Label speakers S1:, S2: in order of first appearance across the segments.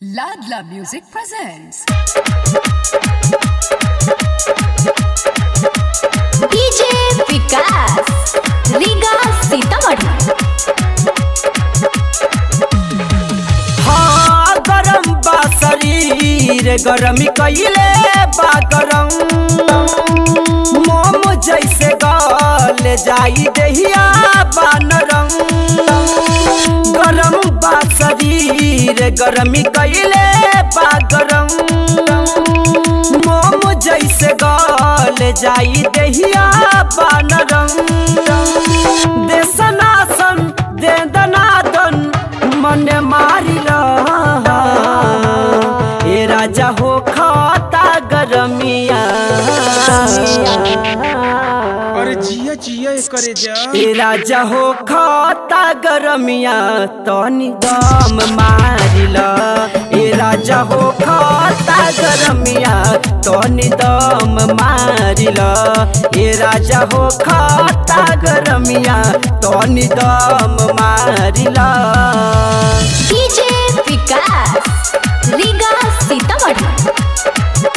S1: Ladla Music presents
S2: DJ Vikas Riga Sitamarhi
S3: हाँ गरम बा शरीर गरमी कइले बा गरम मोम जैसे गल जाई देहिया बा नरम गरम बा शरीर गरमी कइले बा गरम मोम जैसे गल जाई देहिया बा नरम दे सनासन दे दनादन मन मारिल ए राजा हो खाता गरमिया
S4: अरे जिया जिया करे जा
S3: ए राजा हो खाता गरमिया तनी दम मारिल ए राजा हो खाता गरमिया तनी दम मारिल ए राजा हो खाता गरमिया तनी दम मारिल
S2: डीजे विकास रीगा सीतामढ़ी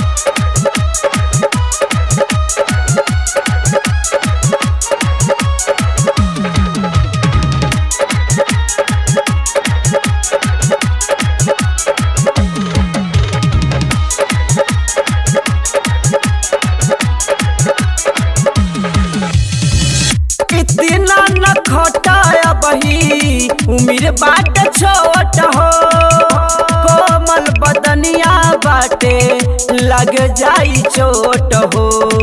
S3: इतना न खटाया बही उम्र बाट छोट हो कोमल बदनिया बाटे लग जाई चोट हो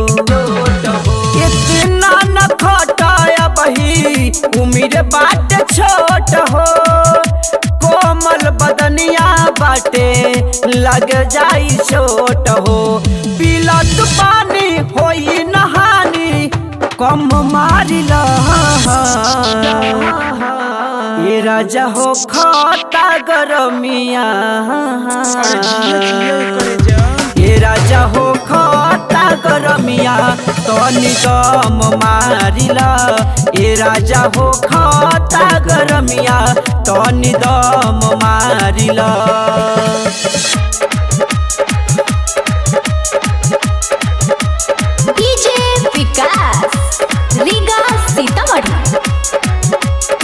S3: इतना न खटाया बही उम्र बाट छोट हो कोमल बदनिया बाटे लग जाई चोट हो पीला तू पानी होई नहानी कम मारिल ये राजा हो खाता गरमिया
S4: अरे जिया जिया करे जा
S3: ये राजा हो खाता गरमिया तनी दम मारिल ये राजा हो खाता गरमिया तनी दम मारिल
S2: डीजे विकास रीगा सीतामढ़ी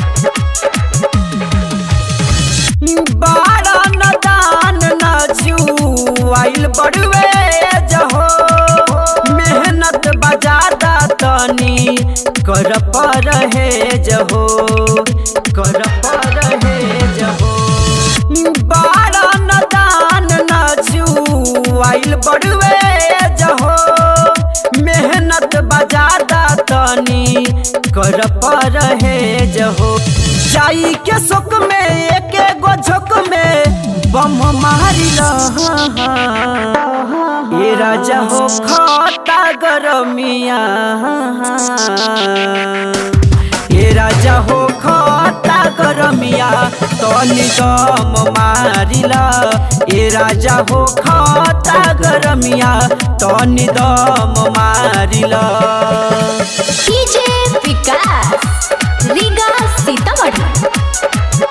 S3: बारा न दान न जुआइल बड़वे जहो मेहनत बजादा तनी कर पर है जहो कर पर है जहो बारा न दान न जुआइल बड़वे जहो मेहनत बजादा तनी कर पर है जहो जाई के सुख में एक एगो झोंक में बम मारिल ये राजा हो खाता गरमिया ये राजा हो खाता गरमिया तनी दम मारिल ये राजा हो खाता गरमिया तनी दम मारिल
S2: डीजे विकास रीगा सीतामढ़ी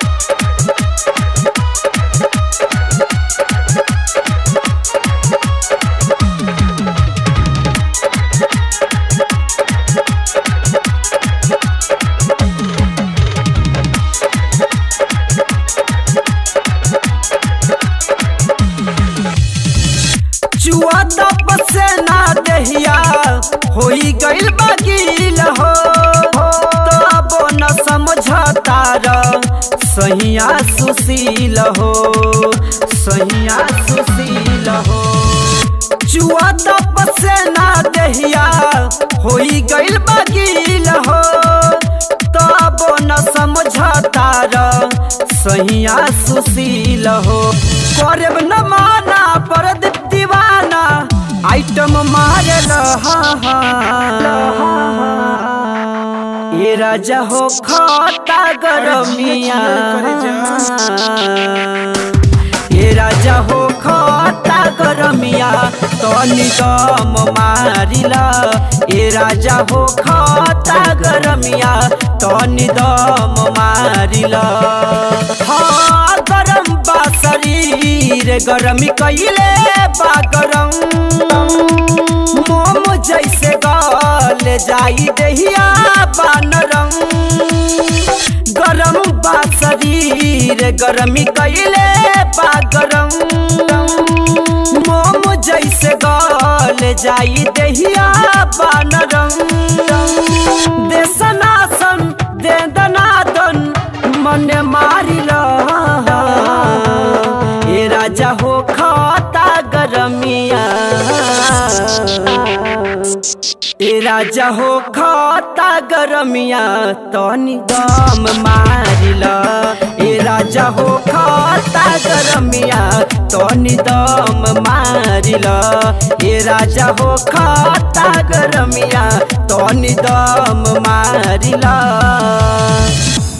S3: चुआ तप से ना दहिया होई गइल बगील हो तब न समझता र सहिया सुशील हो सहिया सुशील हो चुआ तप से ना दहिया होई गइल बगील हो तब न समझता र सहिया सुशील हो करब न माना पर दीवाना आइटम मारल ये राजा हो खाता गरमिया ये राजा हो खाता गरमिया तनी दम मारिल ये राजा हो खाता गरमिया तनी दम मारिल हाँ गरम बा शरीर शरीर गरमी कैले बा गरम मोम जैसे गल जाई दहिया बानरम गरम बा शरीर गरमी कैले बा गरम मोम जैसे गल जाई दहिया बानरम देसनासन दे दनादन मन मारिल ए राजा हो खाता गरमिया ए राजा हो खाता गरमिया तनी दम मारिल ए राजा हो खाता गरमिया तनी दम मारिल ए राजा हो खाता गरमिया तनी दम मारिल